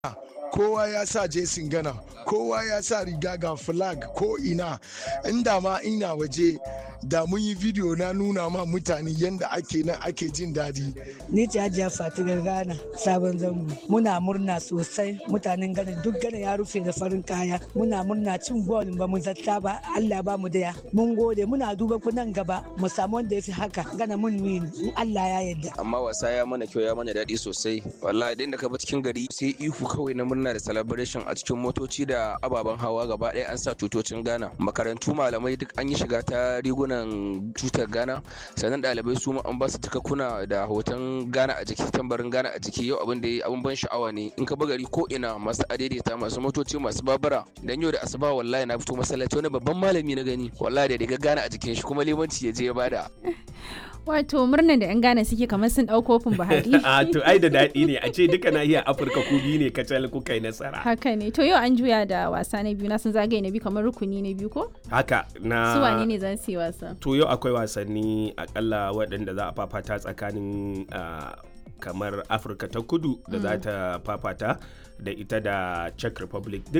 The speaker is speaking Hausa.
kowa ya sa jesin gana kowa ya sa riga ga flag ko ina inda ma ina waje da mun yi video na nuna ma mutane yadda ake nan ake jin daɗi. Ni ce Hajiya Fatigar Ghana sabon zango. Muna murna sosai mutanen Ghana duk Ghana ya rufe da farin kaya. Muna murna cin gol ba mu zata ba Allah ba mu daya. Mun gode muna duba ku nan gaba mu samu wanda ya fi haka Ghana mun win in Allah ya yarda. Amma wasa ya mana kyau ya mana daɗi sosai. Wallahi idan da ka bi cikin gari sai ihu kawai na murna da celebration a cikin motoci da ababen hawa gaba ɗaya an sa tutocin Ghana. Makarantu malamai duk an yi shiga ta riguna wannan tutar Ghana sannan ɗalibai su an ba su takakkuna da hoton Ghana a jiki tambarin Ghana a jiki yau abin da yi abin ban sha'awa ne in ka gari ko ina masu adaidaita masu motoci masu babura dan yau da asuba wallahi na fito masallaci wani babban malami na gani wallahi da riga Ghana a jikin shi kuma limanci ya je ya bada Wato murnan da 'yan Ghana suke kamar sun ɗau kofin Buhari. A to ai da daɗi ne a ce duka nahiyar Afirka ku biyu ne kacal kuka yi nasara. Haka ne to yau an juya da wasa na biyu na sun zagaye na biyu kamar rukuni na biyu ko? Haka na. Su wane ne za su yi wasa? To yau akwai wasanni akalla waɗanda za a fafata tsakanin kamar Afirka ta kudu da za ta fafata da ita da Czech Republic